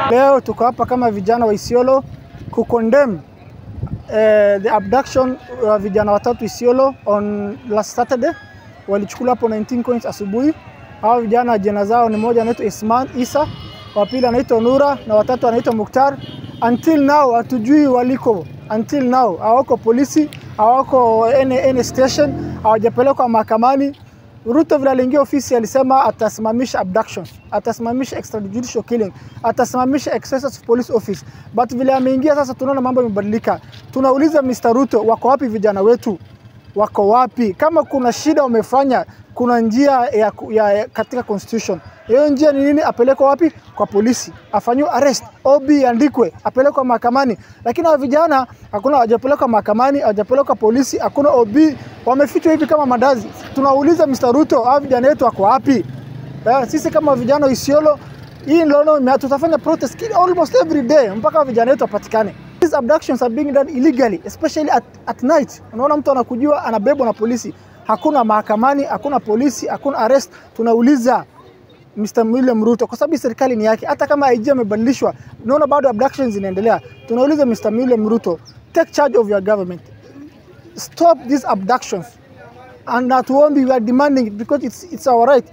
Leo tuko hapa kama vijana wa Isiolo kukondemn eh, the abduction wa vijana watatu Isiolo on last Saturday. Walichukuliwa hapo 19 coins asubuhi. Hao vijana jina zao ni moja anaitwa Isman Isa, wa pili anaitwa Nura na watatu anaitwa Muktar. Until now hatujui waliko, until now hawako polisi, hawako any, any station, hawajapelekwa mahakamani. Ruto vile aliingia ofisi alisema atasimamisha abductions, atasimamisha extrajudicial killing, atasimamisha excesses of police office. But vile ameingia sasa, tunaona mambo yamebadilika. Tunauliza Mr. Ruto, wako wapi vijana wetu? Wako wapi? Kama kuna shida wamefanya, kuna njia ya, ya, ya katika constitution. Hiyo njia ni nini? Apelekwe wapi? Kwa polisi, afanyiwe arrest, OB andikwe, apelekwe mahakamani. Lakini hawa vijana hakuna, hawajapelekwa mahakamani, hawajapelekwa polisi, hakuna OB, wamefichwa hivi kama mandazi. Tunauliza Mr. Ruto, hawa vijana wetu wako wapi? Eh, sisi kama vijana wa Isiolo hii ndio tutafanya protest kila almost every day mpaka vijana wetu wapatikane. These abductions are being done illegally especially at, at night. Unaona mtu anakujua anabebwa na polisi, hakuna mahakamani, hakuna polisi, hakuna arrest. Tunauliza Mr. William Ruto kwa sababu serikali ni yake, hata kama IG amebadilishwa, unaona bado abductions zinaendelea. Tunauliza Mr. William Ruto, take charge of your government, stop these abductions and hatuombi, we are demanding it because it's, it's our right.